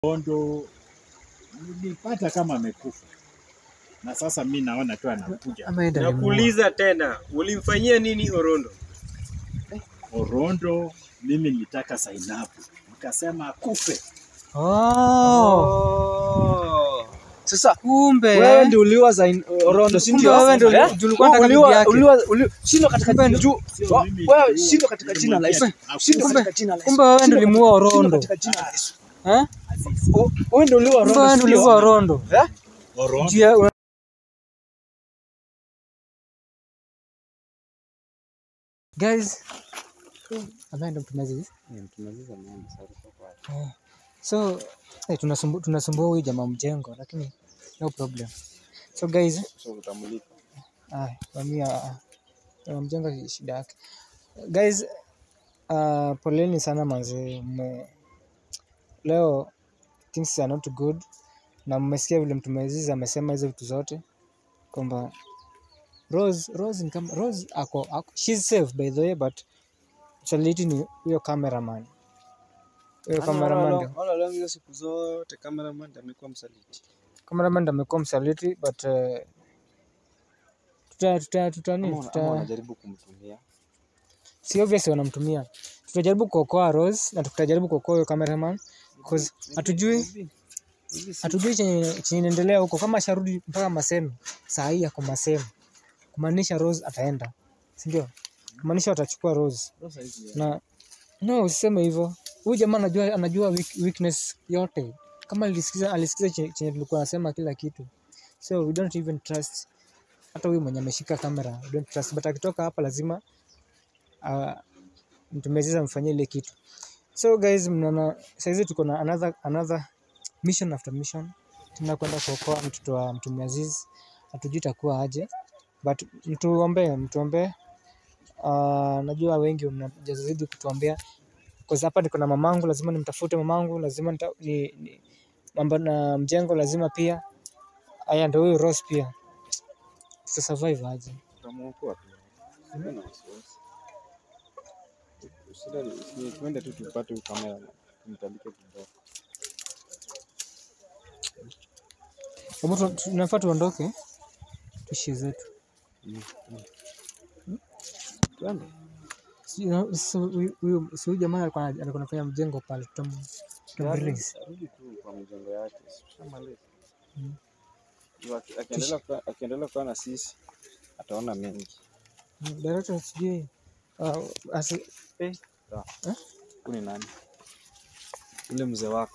Kondo nilipata kama amekufa, na sasa mi naona tu anakuja Ameenda limuua. Nakuuliza tena, ulimfanyia nini Orondo? Orondo. Mimi nilitaka Zainabu, nikasema akufe. Oh, Oh. Sasa kumbe wewe ndio uliwa za Orondo, si Kumbe ndio? wewe ndio Eh? ndio ulikuwa unataka Uliwa- bibi yake. uliwa- uli- Shindwa katika Kumbe juu. Sio wa- mimi Wewe tu. shindwa katika jina la Yesu. Nilimwambia Shindwa akufe. katika jina la Yesu. kumbe wewe ndio Shindwa ulimuua katika- Orondo. shindwa katika jina la Yesu. Eh? O- Wewe ndio uliwa Kumbe Orondo. wewe si ndio ndio? ulimuua Orondo. Eh? Orondo. Juu ya- una- Guys, ameenda mtumazi. Eh, So eh, tunasumbu, tunasumbua huyu jamaa mjengo lakini no problem. So guys, ah, mamia jamaa mjengo shida yake. Guys, uh, poleni sana manze. Mme- Leo things are not good na mmesikia vile mtumezizi amesema hizo vitu zote kwamba Rose, Rose, ni kama, Rose ako, ako she's safe by the way but msaliti ni huyo cameraman huyo cameraman ndio Wala leo hizo siku zote cameraman ndiye amekuwa msaliti. cameraman ndo amekuwa msaliti but uh, tuta tuta tuta nini Ama ama tuta wanajaribu kumtumia. si obvious wanamtumia tutajaribu kuokoa Rose na tutajaribu kuokoa huyo cameraman cause hatujui Hivi si- hatujui chenye chenye inaendelea huko kama asharudi mpaka Maseno saa hii ako Maseno kumaanisha Rose ataenda si ndio kumaanisha watachukua Rose Rosa hizi, na no usiseme hivyo huyu jamaa anajua anajua weak, weakness yote kama alisikiza alisikiza che- chenye tulikuwa nasema kila kitu so we don't even trust hata huyu mwenye ameshika kamera we don't trust but akitoka hapa lazima uh, mtumeziza amfanyie ile kitu so guys mnaona saizi tuko na another, another mission after mission tunakwenda kuokoa mtoto wa mtume Aziz hatujui itakuwa aje but mtuombee mtuombee uh, najua wengi mnajazidi kutuombea Cause hapa niko na mamangu, lazima nimtafute mamangu, lazima nita, ni, ni, mambo na mjengo lazima pia. Aya, ndio huyu Rose pia tuta survive aje? tutamuokoa tu. Usiwe na wasiwasi. Shida ni ni tuende tu tupate huyu kamera tumtandike kidogo. Hebu tu- tunafaa tuondoke tuishie zetu. Twende. Si- na- si- huyu- huyu si huyu jamaa alikuwa ana- alikuwa anafanya mjengo pale, tutam tutamrelease. Arudi tu kwa mjengo yake. Shamaliza. Mm. Juu aki- Akiendelea kukaa- akiendelea kukaa na sisi ataona mengi. Mm, Director sijui uh, asi, Eh, sawa. Eh? Huyu ni nani? Ule mzee wako.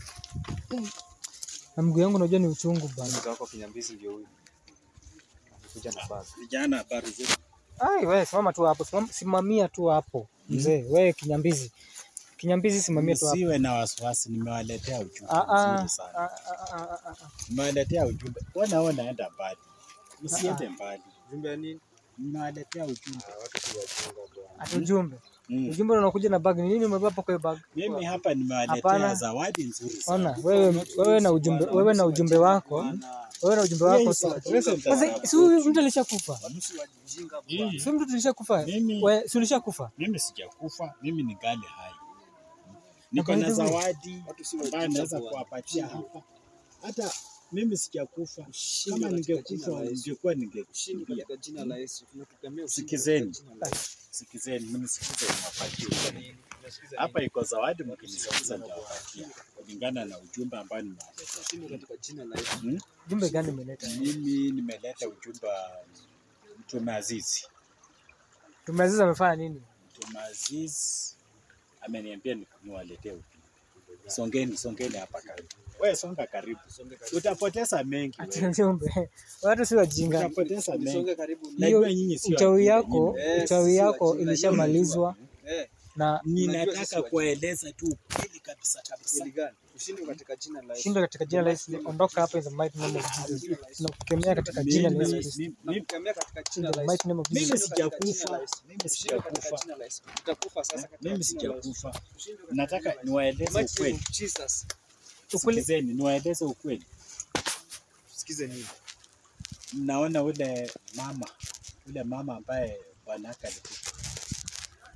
na mguu yangu najua ni uchungu bana. Mzee wako kinyambizi ndio huyu. Kuja na bag. Vijana, habari zetu? Ai, wewe simama tu hapo, simam- simamia tu hapo mzee. Wewe kinyambizi, kinyambizi, simamia tu hapo. Msiwe na wasiwasi, nimewaletea ujumbe Ah, ah, mzuri sana. ah, ah, ah, ah, ah. Nimewaletea ujumbe, ona ona, naenda mbali, msiende mbali, Jumbe ya nini? nimewaletea ujumbe. Ati ujumbe Mm. ujumbe unakuja na bag. Ni nini umebeba hapo kwa hiyo bag? Mimi hapa nimewaletea Hapana. zawadi nzuri sana. Ona wewe, wewe na ujumbe, wewe na ujumbe wako, wewe na ujumbe wako. si- Sasa si huyu mtu alishakufa, Mm. si mtu tulishakufa. Mimi- Wewe si ulishakufa? Mimi sijakufa, mimi ni gali hai. Niko na by the way, zawadi ambayo naweza kuwapatia hapa. Hata mimi sijakufa, kama ningekufa ningekuwa ningekimbia. Katika jina la Yesu tunakukemea ushindi Sikizeni. katika jina la Yesu. Sikizeni, mnisikize niwapatie. Hapa iko zawadi, mkinisikiza nitawapatia kulingana na ujumbe ambao nimewaletea. Ushindi katika jina la Yesu. Hmm? Ujumbe gani umeleta? Mimi nimeleta ujumbe wa Mtume Azizi. Tumeaziza amefanya nini? Mtume Aziz ameniambia ni- niwaletee ujumbe. Songeni, songeni hapa karibu. Wewe songa karibu, utapoteza mengi. Ati wewe. ujumbe. Watu si wajinga. Utapoteza mengi. Songe karibu. Najua nyinyi sio Uchawi wajinga, yako, nyinyi. Eh, uchawi sisi yako wajinga, ilishamalizwa Eh, na Unajua sisi Ninataka wajinga. kueleza tu ukweli kabisa kabisa. kweli gani? Ushindi katika jina la Yesu. shindo katika jina la Yesu. Ondoka hapa in the mighty name of Jesus. Tunakukemea katika jina la Yesu Mimi- Kristo. mimi- Nakukemea katika In jina the la mighty Yesu. name of Mimi Jesus. sijakufa, mimi Ushindi katika sijakufa, jina la Yesu. Utakufa sasa katika mimi jina la Yesu. sijakufa. Ushindi katika Nataka jina la Yesu. niwaeleze Mighty name ukweli. of Jesus. Ukweli Sikizeni, niwaeleze ukweli. Sikize nini? Mnaona ule mama, ule mama ambaye bwanake alikufa,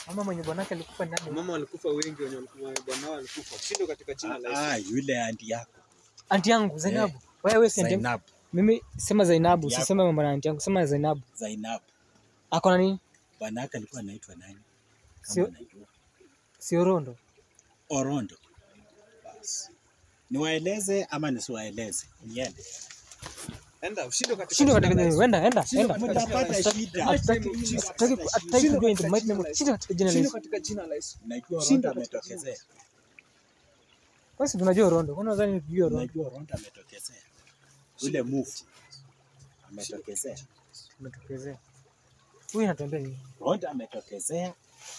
Mama mwenye bwanake alikufa ni nani? Mama walikufa wengi wenye walikuwa bwana wao walikufa. Shindwe katika jina la Yesu. Ah, yule anti yako Anti yangu Zainabu. Wewe si anti yangu. Zainab, Mimi sema Zainabu, Yako. usiseme mambo na anti yangu, sema Zainabu. Zainab. Ako na nini? Bwana yake alikuwa anaitwa nani? Kama Sio- unajua. Si Orondo. Orondo. Basi. Niwaeleze ama nisiwaeleze? Niende. Enda ushindwe katika Shindwe jina katika la Yesu. enda enda Shindwe enda. katika jina la Mtapata Yesu. shida. Hatutaki hatutaki hatutaki kujua in the mighty name of shindwe katika jina la Shindwe Yesu. katika jina la Yesu. Najua Shinda Orondo katika jina la ametokezea. Basi tunajua Orondo. Kwani nadhani tujue Orondo? Najua Orondo ametokezea. Ule move ametokezea. Umetokezea. Huyu anatuambia nini? Orondo ametokezea,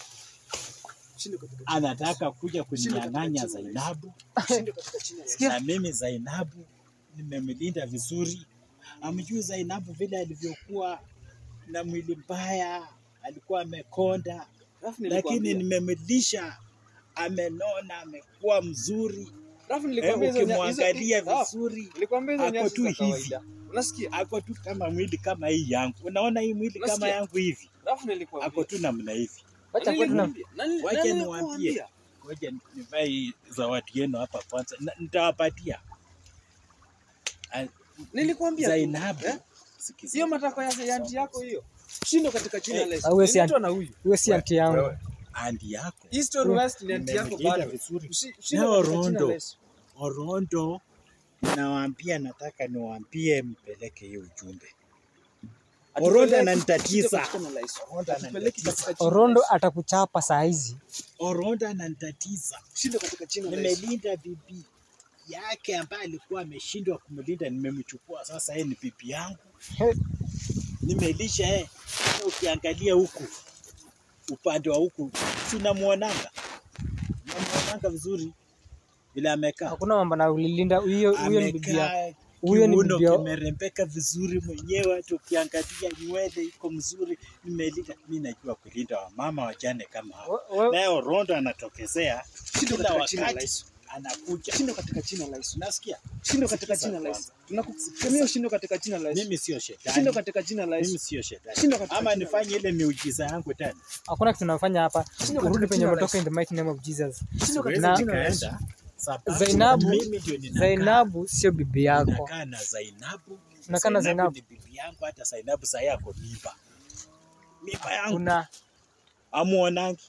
Shindwe katika anataka kuja kuninyang'anya Zainabu, Shindwe katika jina la Yesu. Sikia. na mimi Zainabu nimemlinda vizuri. Amjui Zainabu vile alivyokuwa na mwili mbaya, alikuwa amekonda, Alafu lakini nilikwambia. nimemlisha, amenona, amekuwa mzuri. Alafu Eh, nilikwambia hizo nya- hizo- ukimwangalia Ah, vizuri Nilikwambia hizo ako nyasi tu za hivi. kawaida. Unasikia? ako tu kama mwili kama hii yangu. Unaona hii mwili kama Unasikia? yangu hivi, Alafu ako nilikwambia. tu namna hivi. Wacha Na kwetu na nilikwambia. Na nili- Wacha na niwaambie. nilikuambia. Ngoja nivae hii zawadi yenu hapa kwanza, Na- nitawapatia Ah, Nilikwambia. tu. Zainabu. Eh? Sikiza. Sio matakwa ya ya anti yako hiyo. Shindwe katika jina la Yesu. Au wewe si Ninaitwa na huyu. wewe si anti yangu. Wewe, andi yako East or West ni anti yako nimemlinda bado. vizuri. Usi- Shindwe Nao katika jina Rondo. la Yesu. Orondo, nawaambia, nataka niwaambie, mpeleke hiyo ujumbe. Orondo Atupeleke- ananitatiza. shindwe katika jina la Yesu. Orondo Atupeleke ananitatiza. katika jina la Orondo Yesu. atakuchapa saa hizi. Orondo ananitatiza. Shindwe katika jina la Yesu. Nimelinda bibi yake ambaye alikuwa ameshindwa kumlinda, nimemchukua sasa, yeye ni bibi yangu, He, nimelisha yeye. Hata Ukiangalia huku upande wa huku, si unamwonanga, unamwonanga vizuri vile amekaa, Hakuna mambo na ulilinda huyo huyo ni bibi yako. amekaa Huyo ni kiuno bibi yako. kimerembeka vizuri mwenyewe, hata ukiangalia nywele iko mzuri, nimelinda. Mi najua kulinda wamama wajane kama hao. We- we- Naye Orondo anatokezea Shindwe kila katika jina la wakati, Yesu. anakuja. Shindwe katika jina la Yesu. Nasikia Shindwe katika Sikiza jina la Yesu. kwanza. Tunakusemea shindwe katika jina la Yesu. mimi sio Shindwe shetani, katika jina la Yesu. mimi sio shetani, Shindwe katika ama jina la nifanye ile miujiza yangu tena. Hakuna kitu tunafanya hapa. katika Urudi penye jina la umetoka Yesu. in the mighty name of Jesus. Shindwe katika Na- jina la Yesu. Kaenda sababu Zainabu, mimi ndio ninakaa Zainabu sio bibi yako. nakaa na Zainabu, Unakaa na Zainabu. ni bibi yangu, hata Zainabu saa hii ako mimba, mimba yangu Kuna amuonangi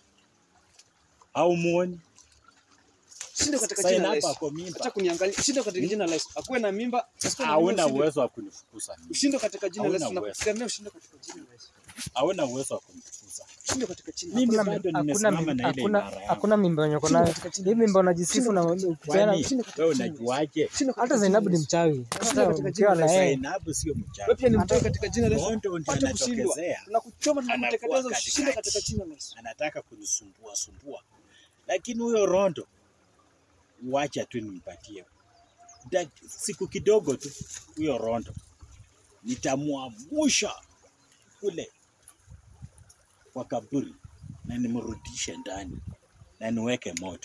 au muoni? Shindwe katika jina la Zainabu Yesu. ako Acha mimba, kuniangalia. Shindwe katika jina la Yesu. Akuwe na mimba. asikuwe na mimba, hauna ushindwe. uwezo wa kunifukuza mimi, Ushindwe katika jina la Yesu. Hauna uwezo. Tunakusemea ushindwe katika jina la Yesu. hauna uwezo wa kunifukuza Ushindwe katika jina la mimi. hakuna Bado hakuna nimesimama na ile hakuna imara yangu. hakuna mimba yenye uko nayo. Hii mimba unajisifu na ukipeana Kwani Shindwe katika wewe jina la unajuaje? Shindwe katika hata jina Zainabu la ni Yesu. mchawi. Hata katika ukiwa jina na la yeye Zainabu sio Wewe mchawi, pia ni mtoe katika jina la Yesu. Rondo ndio Pata kushindwa. anatokezea, Tunakuchoma Anakuwa tunakuteketeza katikati. ushinde katika jina la Yesu. anataka kunisumbua sumbua, lakini huyo Rondo wacha tu nimpatie Da- siku kidogo tu, huyo Rondo nitamwamusha kule kwa kaburi na nimrudishe ndani na niweke moto.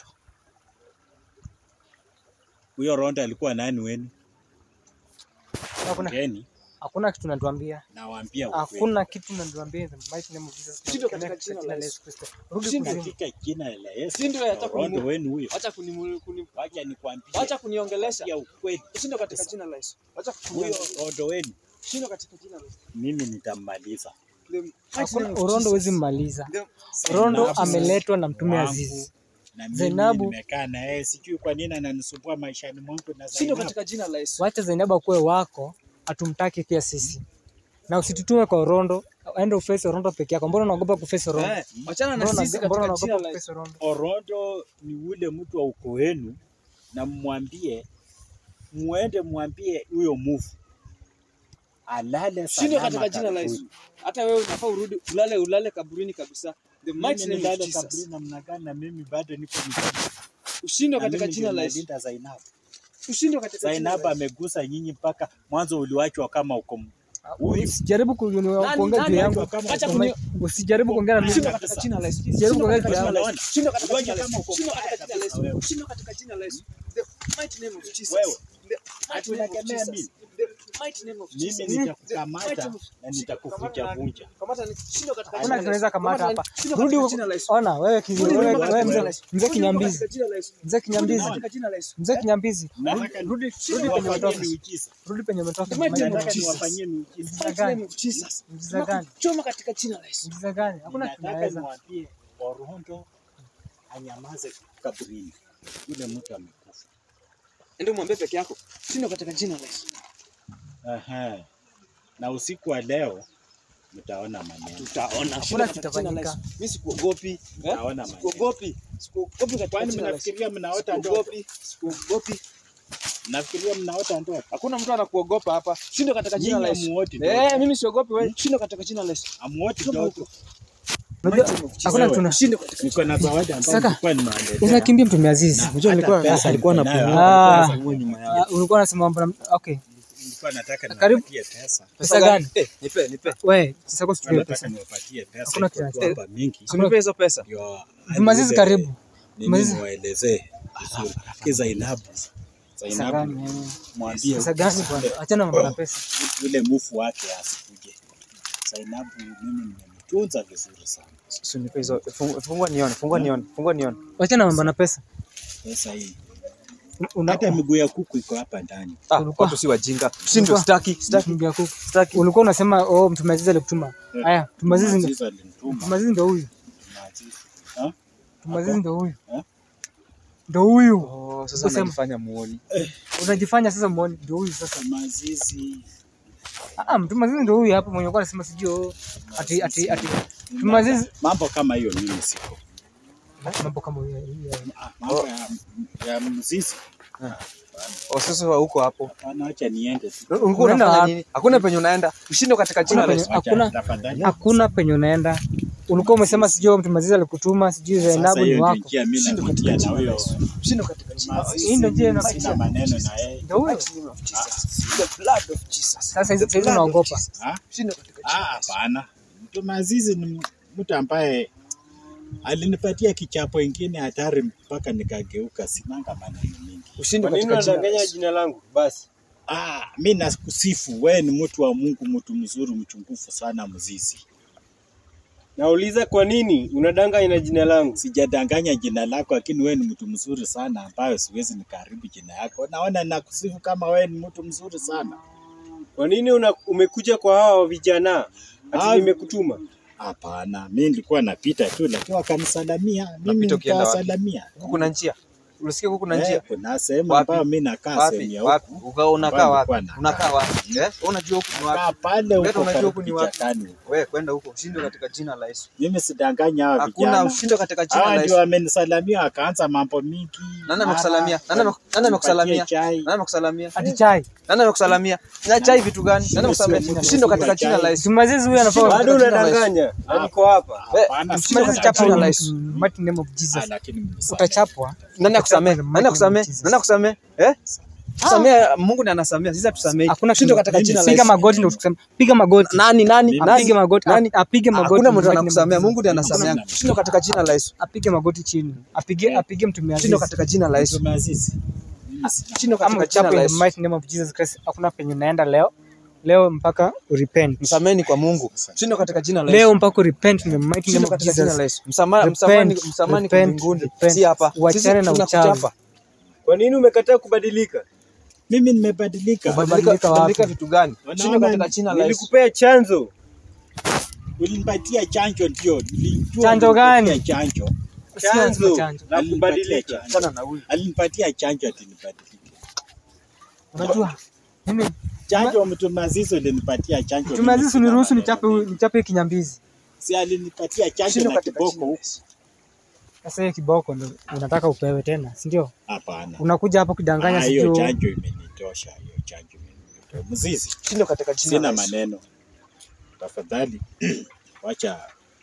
Huyo Rondo alikuwa nani wenu? hakuna Ngeni, hakuna kitu natuambia. nawaambia ukweli. Hakuna kitu natuambia in the mighty name of Jesus. Shindwe Tunakemea katika jina la la Yesu. Yesu Kristo. Rudi Shindwe. kuzimu. Katika jina la Yesu, Shindwe hata Rondo kunimu- wenu huyo, Acha kuni kuni wacha nikwambie acha kuniongelesha. ya ukweli, Ushinde katika jina la Yesu. Acha huyo kuniongelesha. Rondo wenu Shinde katika jina la Yesu. mimi nitammaliza. The mighty Hakuna name of Orondo Jesus. huwezi mmaliza. The- Rondo Zainabu ameletwa na mtume wangu, Azizi. na mimi Zainabu- nimekaa na yeye, sijui kwa nini ananisumbua maishani mwangu na Shinde Zainabu. katika jina la Yesu. Wacha Zainabu akuwe wako, hatumtaki pia sisi. Na usitutume kwa Orondo, aende uface Orondo peke yako. Mbona unaogopa kuface Orondo? Eh, Wachana na Mbona sisi mbona katika jina unaogopa la Yesu. kuface Orondo? Orondo ni ule mtu wa ukoo wenu, na mwambie muende mwambie huyo mufu alale Shinde salama katika jina la Yesu. karibuni. Hata wewe unafaa urudi ulale ulale kaburini kabisa. The mighty Mimi name of nilale Jesus. kaburi namna gani na mimi bado niko mzima. Ushinde Na katika mimi jina ndio la Yesu. nimelinda Zainabu. Ushinde katika jina la Zainabu Yesu. amegusa nyinyi mpaka mwanzo uliwachwa kama uko huyu. Usijaribu ku- Nani- kuongea nani juu yangu. watu kama Acha uko- kuni- Usijaribu kuongea na mimi. Shinde katika jina la Yesu. Jaribu Shinde kuongea katika juu jina la yangu. Yesu. Shinde katika Ngoja jina la kama Yesu. uko Shinde mbaya katika jina la kabisa wewe. Yesu. Shinde katika jina la Yesu. The mighty name of Jesus. Wewe. The mighty name of Hatunakemea Jesus. mimi. The Mighty name of Mimi Jesus. nitakukamata na nitakuvunja vunja. Kamata ni shindwa katika Hakuna jina la tunaweza Yesu. kamata Kamata hapa. ni shindwa Rudi katika huko. jina la Yesu. Ona wewe kizi Rudi wewe nyuma wewe katika mzee jina la Yesu. mzee Rudi nyuma kinyambizi. katika jina la Yesu. Mzee kinyambizi. Rudi katika jina la Yesu. Mzee kinyambizi. Nataka Rudi rudi penye niwafanyie umetoka. miujiza. Rudi penye umetoka. The mighty name of Nataka Jesus. niwafanyie miujiza. Mjiza Mighty name gani? of Jesus. Mjiza gani? Choma katika jina la Yesu. Mjiza gani? Hakuna Nataka tunaweza. niwaambie Orondo anyamaze kaburini. Yule mtu amekufa. Ndio mwambie peke yako. Shindwa katika jina la Yesu. Aha. Na usiku wa leo mtaona maneno. Tutaona. Hakuna Shindwa katika jina la kitafanyika. Yesu. Mimi sikuogopi. Eh? Mtaona maneno. Sikuogopi. Sikuogopi katika Kwani jina la Yesu. mnafikiria mnaota ndoto? Sikuogopi. Sikuogopi. Mnafikiria mnaota ndoto? Hakuna mtu anakuogopa hapa. Shindwa katika jina la Nyinyi Yesu. hamuoti ndoto. Eh, mimi siogopi wewe. Shindwa katika jina la Yesu. Hamuoti ndoto. Unajua hakuna Wewe. tuna Shindwa katika Niko na zawadi ambayo Saka. nilikuwa nimewaletea. unakimbia mtume Aziz. Na Unajua hata alikuwa pesa alikuwa niko nayo anapumua, hapa. Ah. alikuwa nyuma yao. Ah, ulikuwa unasema mambo na okay. Nilikuwa nataka Karibu. niwapatie pesa. Pesa gani? Eh, nipe, nipe. Wewe sasa kwa Nilikuwa pesa. nataka niwapatie pesa. Hakuna iko tu kitu. hapa mingi. Unipe hizo pesa. Ndio Mtume Aziz aliuze- karibu. Nini Maliza. niwaelezee vizuri. Ki Zainabu. Pesa Zainabu gani? eh? mwambie Pesa gani bwana? Achana mambo na pesa. yule mufu wake asikuje. Zainabu mimi nimemtunza vizuri sana. Usinipe hizo. Fungu- Fungua nione, fungua nione, fungua nione. Achana mambo na pesa. Pesa hii. Una Hata miguu ya kuku iko hapa ndani. Ah, Ulikuwa- watu si wajinga. Shindo Ulikuwa- staki, staki, Mjinga kuku. staki. Ulikuwa unasema oh mtume Aziz alikutuma. Haya, mtume Aziz ndio Aziz alinituma. mtume Aziz ndio huyu. Aziz. Ha? Mtume Aziz ndio huyu. Eh? Ndio huyu. Oh, sasa Usema. unajifanya muoni. Unajifanya sasa muone ndio huyu sasa. Mazizi. Ah, mtume Aziz ndio huyu hapo mwenye alikuwa anasema sijui oh, ati ati ati Mtume Aziz Mambo kama hiyo mimi siko. mambo kama hiyo. hiyo. Ah, Mambo ya, ya mzizi. Oh, sasa huko hapo. Hapana, acha niende tu. Ulikuwa Unaenda unafanya wapi? nini? Hakuna penye unaenda. Ushindo katika jina la Hakuna Yesu. penye- hakuna- Tafadhali. Hakuna penye unaenda. Ulikuwa umesema sijui oh, mtume Aziz alikutuma sijui Sasa Zainabu hiyo ni ndio wako. njia mimi napitia na huyo. Ushindo katika jina la Yesu. Mazizi, Hii ndio njia mimi inapitia. Sina maneno na yeye. Ndio huyo. Mighty name of Jesus. The blood of Jesus. Sasa hizo The hizo blood of unaogopa. Jesus. Ah? Ushindo katika Ah, jina la Yesu. hapana. Mtu Mazizi ni mtu ambaye alinipatia kichapo ingine hatari mpaka nikageuka, sinanga maneno mingi. Ushindo Kwa nini katika jina la unadanganya Yesu. jina langu? Basi. Ah, mi nakusifu wewe, ni mtu wa Mungu, mtu mzuri, mchungufu sana, mzizi. Nauliza kwa nini unadanganya jina langu? Sijadanganya jina lako, lakini wewe ni mtu mzuri sana, ambayo siwezi nikaharibu jina yako. Naona nakusifu kama wewe ni mtu mzuri sana. Kwa nini una, umekuja kwa hawa vijana? Ati Ah. nimekutuma. Hapana, mi nilikuwa napita tu, lakini wakanisalamia, mimi Unapita ukienda wapi? nikawasalamia. Huku kuna njia. Unasikia huku kuna Eh, njia? kuna sehemu Wapi? ambayo mi nakaa sehemu Wapi? ya Wapi? huku. Uka- Unakaa Ambayo wapi? nilikuwa Unakaa nakaa. wapi? Eh? Unajua huku ni wapi? Kaa pale Wewe huko unajua karibu huku ni wapi? kichakani. Wewe kwenda huko. Ushindo katika jina la Yesu. Mimi sidanganya hawa Hakuna vijana. ushindo katika jina Hawa la ndio Yesu. wamenisalamia wakaanza mambo mingi. Nani amekusalamia? Nani ame- nani amekusalamia? Nipatie chai. Nani amekusalamia? Ati chai. Nani amekusalamia? Na chai vitu gani? Nani amekusalamia? Sio, sio, Ushindo katika sio, jina la chai. Yesu. Mtume Aziz huyu anafaa Bado katika jina la unadanganya. Na niko hapa. Hapana, Mshindo Mtume Aziz katika chapa jina la in Yesu. mighty name of Jesus. Ah, lakini mnisamehe. Utachapwa. Nani akusamea? Nani akusamea? Nani akusamea? Eh? Tusamea, Mungu ndiye anasamea. Sisi hatusamei. Hakuna Ushindo kitu- katika jina la Piga Yesu. magoti ndio tukusema. Piga magoti. Nani nani? Apige Nani? magoti. Nani? Apige magoti. Hakuna mtu in the mighty anakusamea. name of Mungu ndiye Jesus. anasamea. Ushindo katika jina la Yesu. Apige magoti chini. Apige apige mtume Aziz. Ushindo katika jina la Yesu. Mtume Azizi. Mimi si- Ushindo Ama katika jina uchapwe la in the Yesu. mighty name of Jesus Christ. Hakuna penye unaenda leo. Leo mpaka urepent. Msameni kwa Mungu. Ushindo katika jina la Yesu. Leo mpaka urepent in the mighty name Ushindo of katika jina la Jesus. Yesu. Msamaha msamani Repent, msamani kwa repent, mbinguni. repent. Si hapa. Uachane na tunakuchapa. uchawi. Kwa nini umekataa kubadilika? Mimi nimebadilika. Kubadilika Kubadilika wapi? kubadilika vitu gani? Wanaona Ushindo katika jina la Yesu. Nilikupea chanzo. Ulinipatia chanjo ndio. Nilijua Chanjo gani? ulinipatia Chanjo. Chanzo chanjo. la Alinipatia kubadilika. chanjo. Achana na huyu. Alinipatia chanjo ati nibadilike. Unajua? Mimi Chanjo Mtume Azizi ulinipatia chanjo. Mtume Aziz mimi uniruhusu sina nichape maneno huyu- nichape hii kinyambizi. Si alinipatia chanjo Ushindo na katika kiboko jina la huku. Yesu. Sasa hiyo kiboko ndo unataka upewe tena, si ndio? Hapana. Unakuja hapo kudanganya Ah, Hiyo sijui. chanjo imenitosha. Hiyo chanjo imenitosha. Mzizi. Ushindo katika jina Sina la Yesu. maneno. Tafadhali wacha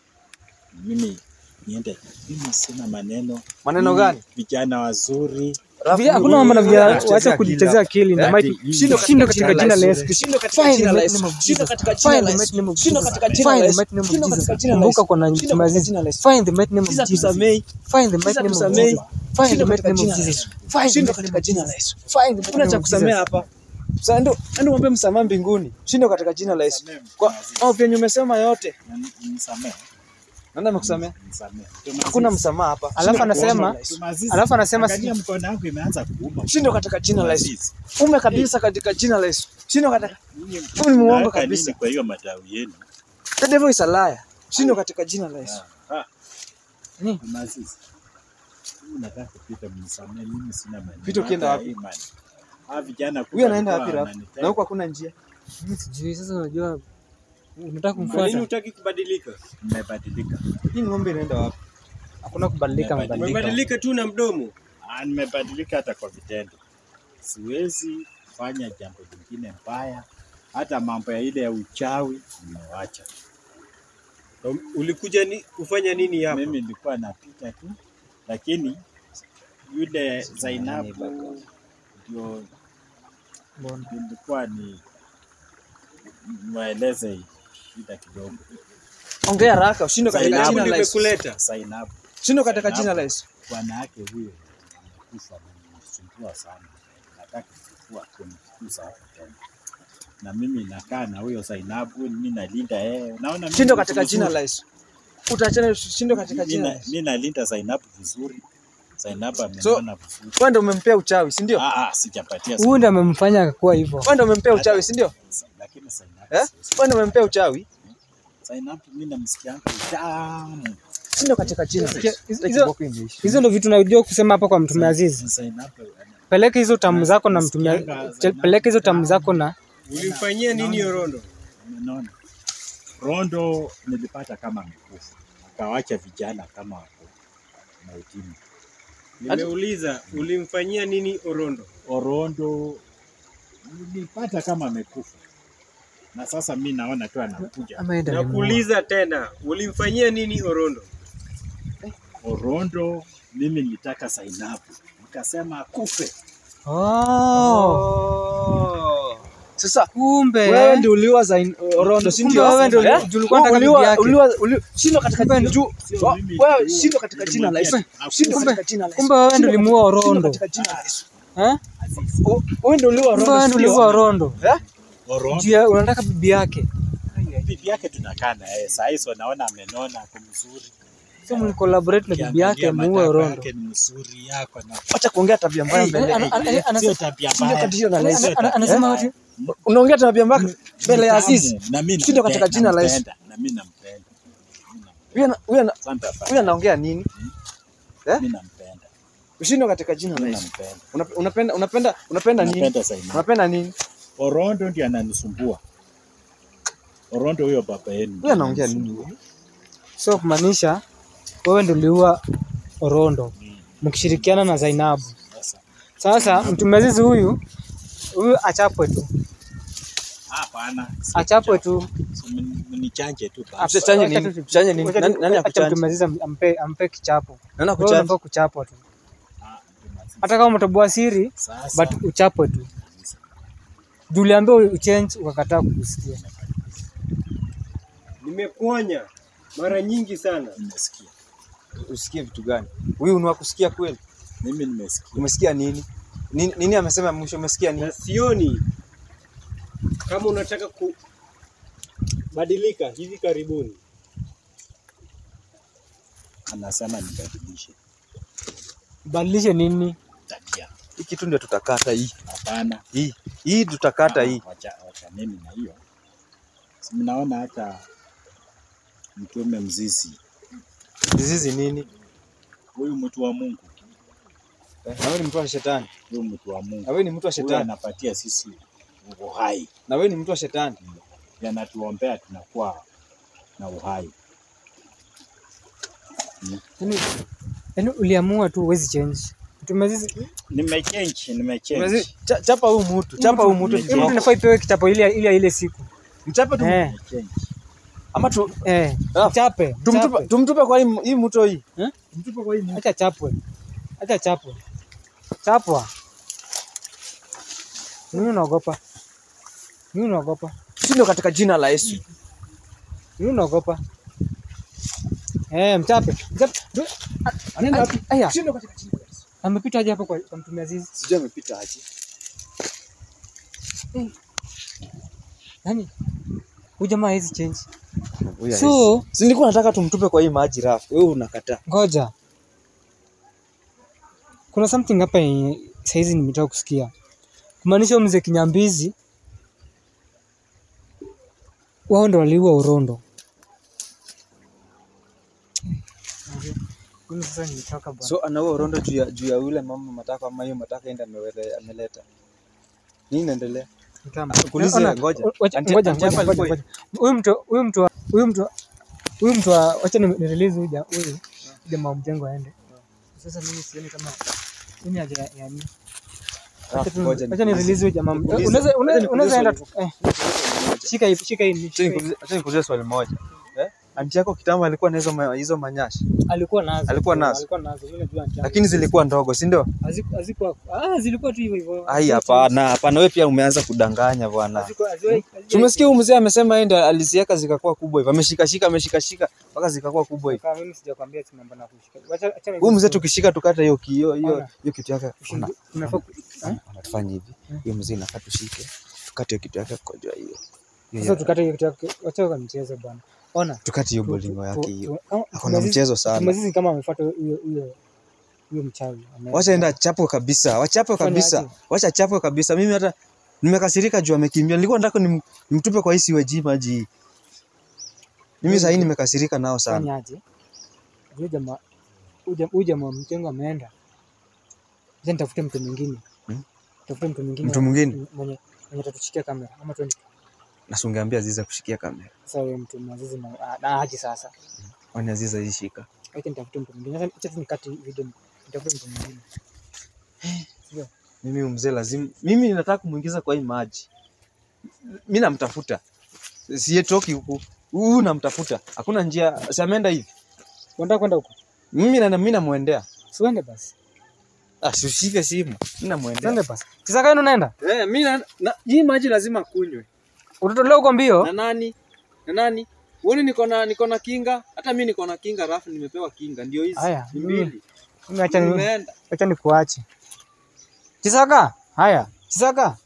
mimi niende. Mimi sina maneno. Maneno Mimi gani? Vijana wazuri. Vijana- Hakuna mambo na Wewe vijana, unachezea wacha akili kujitezea hapo. akili na Eh, mighty. ati- Shindo shindo katika jina la Yesu. Ushindo katika Find jina the la mighty Yesu. name of Ushindo Jesus. katika jina Find la the Yesu. mighty name of Ushindo Jesus. katika jina la Find the Yesu. mighty name of Ushindo katika Jesus. jina la Kumbuka Yesu. kuna Ushindo Mtume katika Aziz. jina la Yesu. Find the mighty name of Sisi Jesus. hatusamei. Find the Sisi mighty name of hatusamei. Jesus. Find the Ushindo mighty katika name jina of la Jesus. Yesu. Find the Ushindo mighty katika name of jina la Jesus. Yesu. Find the mighty Hakuna name cha of kusamea Jesus. hapa. Sasa ndio ndio mwombe msamaha mbinguni. Shinde katika jina la Yesu. Kwa au vyenye umesema yote. Nisamehe. Nani amekusamea? Nisamehe. Hakuna msamaha hapa. Alafu Shinde katika anasema- jina la Yesu. Tumazizi. Alafu anasema Angalia si- mkono wangu imeanza kuuma. Shinde katika jina la Yesu. Tumazizi. Ume kabisa katika jina la Yesu. Shinde katika Nyinyi Huyu ni muongo mnaweka kabisa. nini Kwa hiyo matawi yenu. The devil is a liar. Shinde katika jina la Yesu. Ah, ah. Ni? Tumazizi. Mimi nataka kupita mnisamehe, mimi sina mali. Pita ukienda Hata wapi? hii mali. Hawa vijana Huyu anaenda walikuwa wapi rafu? wananitega. Na huko hakuna njia. Mimi sijui sasa unajua unataka Kwa nini kumfuata. hutaki kubadilika? Nimebadilika. Hii ng'ombe inaenda wapi? Hakuna kubadilika Nimebadilika. mabadiliko. Umebadilika tu na mdomo. Ah, nimebadilika hata kwa vitendo. Siwezi fanya jambo lingine mbaya, hata mambo ya ile ya uchawi nimewacha. Um, Ulikuja ni kufanya nini hapa? Mimi nilikuwa napita tu, lakini yule Zainabu ndio Mbona? nilikuwa ni mweleze shida kidogo. Ongea haraka, ushinde katika Zainabu jina la Yesu. nimekuleta. Zainabu Shinde katika jina la Yesu. bwana yake huyo amekufa, amenisumbua sana, nataka kuchukua kunifukuza hapo tena, na mimi nakaa na huyo Zainabu, mimi nalinda yeye, naona mimi Shinde niko katika jina vizuri. la Yesu. Utaachana shinde katika jina la Mimi na- Yesu. mimi nalinda Zainabu vizuri, Zainabu ameniona vizuri. Wewe ndio umempea uchawi, si ndio? Ah, ah, sijapatia Huyu ndiye amemfanya akakuwa hivyo. Wewe ndio umempea uchawi, si ndio? Zainabu, lakini Zainabu Eh? siwezi- Wewe ndio umempea uchawi. Zainabu mimi namsikia tamu. Shinde katika jina la Yesu. Hizo- Hata kiboko imeisha. Hizo ndio vitu najua kusema hapa kwa Mtume Azizi. Zainabu ana- Peleka hizo tamu zako na Mtume peleka hizo tamu zako na Ulimfanyia nini Orondo? Umeona? Rondo nilipata kama amekufa, akawacha vijana kama wako mautini. Nimeuliza ulimfanyia nini Orondo? Orondo nilipata kama amekufa, na sasa mi naona tu anakuja. ameenda limuua. Nakuuliza tena, ulimfanyia nini Orondo? Orondo mimi nilitaka Zainabu, nikasema akufe. Oh, Oh. Sasa kumbe wewe ndio uliwa za Orondo, si Kumbe ndio? wewe ndio Eh? ndio ulikuwa unataka Uliwa- bibi yake. uliwa- uli- Shindwa katika Kumbe juu. Sio wa- mimi Wewe tu, shindwa katika jina la Yesu. nilimwambia Shindwa akufe. katika jina la Yesu. kumbe wewe ndio Shindwa ulimuua katika- shindwa Orondo. katika jina la Yesu. Eh? O- Wewe ndio uliwa Kumbe Orondo, wewe si ndio ndio? ulimuua Orondo. Eh? Orondo Juu ya- unataka bibi yake. bibi yake tunakaa na yeye saa hizo, naona amenona, ako mzuri, Sio mlicollaborate na bibi yake Ukiangalia muue matako Orondo. yake ni mzuri, yako na Acha kuongea tabia mbaya mbele. ana- ana- ana- sio tabia Shindwa mbaya. katika jina la Yesu. Sio tabia Anasema mbaya. watu Unaongea tabia mbaya mbele ya Mtamu, Azizi. na mimi Shindwa katika nampenda, jina la Yesu. nampenda, na mimi nampenda. Huyu ana- huyu ana- Asante afande. huyu anaongea nini? Eh? Mimi nampenda. Ushindwa katika jina la Mimi Yesu. nampenda. Una- Unapenda unapenda unapenda nini? Napenda Zainabu. Unapenda nini? Orondo ndiye ananisumbua. Orondo huyo baba yenu. Huyu anaongea nini? huyu? sio kumaanisha wewe ndio uliua Orondo mkishirikiana na Zainabu. Sasa Sasa Mtume Azizi huyu huyu achapwe tu, hapana. si achapwe tu. Si mni- Mnichanje tu basi. Tuchanye nini? Tuchanye nini? Wacha tu- Nani nani acha akuchanje? Mtume Azizi ampe ampe kichapo. Nani Wewe akuchanje? unafaa kuchapwa tu, Ah, hata kama umetoboa siri Sasa but uchapwe tu. Juu uliambiwa uchange ukakataa kukusikia. Nimekuonya mara nyingi sana. nimesikia. Usikie vitu gani? Huyu ni wa kusikia kweli? Mimi nimesikia. Umesikia nini? Nini, nini amesema mwisho? Umesikia nini? na sioni kama unataka kubadilika hivi karibuni. Anasema nibadilishe Badilishe nini? tabia. Hii kitu ndio tutakata hii. Hapana. Hii hii tutakata hii. Ah, Wacha wacha nini na hiyo. Si mnaona hata mtume mzizi Disease nini? huyu mtu wa Mungu, Eh, Na wewe ni mtu wa shetani. huyu mtu wa Na Mungu wewe ni mtu wa huyu shetani. anapatia sisi uhai, Na wewe ni mtu wa shetani. yanatuombea tunakuwa na uhai. Yaani yaani uliamua tu huwezi change. Mtume Azizi Nimechange, nimechange. Umezi- cha- Chapa huyu mtu, chapa huyu mtu. Hii mtu inafaa ipewe kichapo ile ile ile siku. Mchape tu Eh, Nimechange. ama tu eh. Ah, Chape. tumtupe chape. tumtupe kwa hii hii mto hii. Eh? Tumtupe kwa hii mto. Acha chapwe. Acha chapwe. Chapwa. Mimi unaogopa. Mimi unaogopa. Shindo katika jina la Yesu. Mimi unaogopa. Eh, mchape. Mchape. Du- Anaenda wapi? Aya, Shindo katika jina la Yesu. amepita aje hapo kwa kwa Mtume Azizi? Sijui amepita aje. Yaani huyu jamaa hawezi change. Huyu So- hawezi. si nilikuwa nataka tumtupe kwa hii maji rafu, wewe unakataa. Ngoja. Kuna something hapa yenye saizi nimetoka kusikia. Kumaanisha huyu mzee Kinyambizi wao ndo waliua Orondo. Mimi sasa nimetoka bwana. So anaua Orondo juu ya juu ya yule mama mataka ama hiyo mataka enda amewele- ameleta. Nini inaendelea? Kama- Kuulize, Ona, ngoja. wacha- Anti- ngoja, anti ngoja, hapa ngoja, alikuwa- ngoja. Huyu mtu huyu mtu huyu mtu huyu mtu wa- wacha ni ni release huyu ja- huyu jamaa wa mjengo aende. Sasa mimi sioni kama mimi haja ya nini. Ah, Wacha tu- ngoja wacha ni nikuulize. release huyu jamaa. Nikuulize. Unaweza Wacha unaweza nikuulize unaweza enda swali tu. Eh, shika hii shika hii. Acha shika hii. nikuulize- acha nikuulize swali moja. Eh? Anti yako kitambo alikuwa na hizo ma- hizo manyashi, Alikuwa nazo. Alikuwa nazo? Alikuwa nazo. Mimi najua anti yangu. lakini zilikuwa ndogo, si ndio? Haziku- hazikuwa ah zilikuwa tu hivyo hivyo. Ai, hapana, hapana, wewe pia umeanza kudanganya bwana. Hazikuwa haziwahi- haziwahi- Tumesikia huyu mzee amesema yeye ndiye aliziweka zikakuwa kubwa hivyo. Ameshikashika ameshikashika mpaka zikakuwa kubwa hivyo. Kaka, mimi sijakwambia ati mambo na kushika. Wacha acha Huyu mzee tukishika tukate hiyo hiyo hiyo Ona. hiyo kitu yake. Ona, unafaa ku- eh? ona, tufanye hivi. Huyo mzee inafaa tushike. Tukate hiyo kitu yake kwa jua hiyo. Hiyo Sasa ya- tukate hiyo kitu yake. Wacha kwa mchezo bwana. Ona. Tukate hiyo tu- bolingo tu- yake tu- hiyo. kama- Hakuna Tumazizi- mchezo sana. Tumazizi kama amefuata huyo huyo huyo mchawi. Ame- Wacha enda chapwe kabisa. Wachapwe Fanya kabisa. aje? Wacha chapwe kabisa. Mimi hata nimekasirika juu amekimbia. Nilikuwa nataka nim, nimtupe kwa hii siweji maji. hii. Mimi sasa nimekasirika nao sana. Fanya aje? Huyo jamaa huyo jamaa- huyo jamaa wa mjengo ameenda. Acha nitafute mtu mwingine. Hmm? Tafute mtu mwingine. Mtu mwingine? mwenye mwenye atatushikia kamera ama tuende Na sungeambia Aziza kushikia kamera. sasa huyo mtu Mazizi na ah, na aje sasa. Kwani Aziza ishika. Acha nitafute mtu mwingine. Sasa acha tu nikate video nitafute mtu mwingine. Sio? Mimi huyu mzee lazima mimi nataka kumuingiza kwa hii maji. Mimi namtafuta. Siyetoki huku. Huyu namtafuta. Hakuna njia. Si ameenda hivi. Unataka kwenda huko? Mimi na mimi namuendea. Siende basi. Ah, si ushike simu. Mimi namuendea. Siende basi. Sasa gani unaenda? Eh, mimi na, na hii maji lazima kunywe. Utatolewa huko mbio? Na nani? Na nani? Uone niko na niko na kinga, hata mimi niko na kinga rafu nimepewa kinga ndio hizi. Haya, Ni mimi- mbili. Mimi acha ni Nimeenda. acha nikuache. Chisaka? Haya. Chisaka?